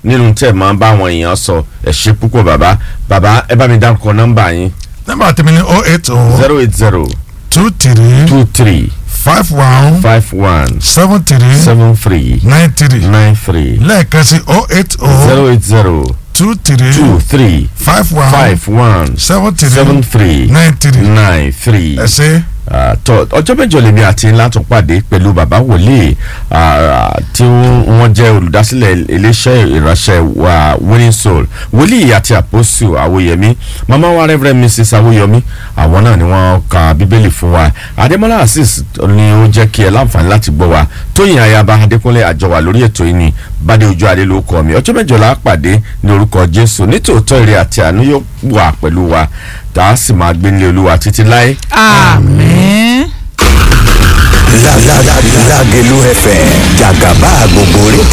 nínú tẹ̀ máa ń bá àwọn èèyàn sọ ẹ ṣe púpọ̀ bàbá bàbá ẹ bá mi dárúkọ nọ́mbà yín nọ́mbà tèmi ni oh eight oh zero eight zero two three two three five one five one seven three seven three nine three nine three lẹ́ẹ̀kan sí oh eight oh zero eight zero two three two three five one five one seven three seven three nine three nine three. ẹ ṣe Ah, tọ ọjọ́ mẹ́jọ lèmi àti ńlá tún pàdé pẹ̀lú bàbá wòlíì ah, tí wọ́n jẹ́ olùdásílẹ̀ iléeṣẹ́ ìránṣẹ́ wa winning soul wòlíì àti àpòsù àwòyẹmí mama wa reverend mrs àwòyẹmí àwọn náà ni wọ́n ka bíbélì fún wa adémọlá azeez ni ó jẹ́ kí ẹ láǹfààní láti gbọ́ wa tóyìn ayaba adékúnlé àjọwà lórí ètò yìí ni bádé ojú adé ló kọ mi ọjọ́ mẹ́jọ la pàdé ní orúkọ jésù nítòótọ́ ire àti àánú yóò wà pẹ̀lú wa tá a sì máa gbé nílé olúwa títí láé àmín. Lágẹ̀lú FM jàgàbá gbogbo rédíò.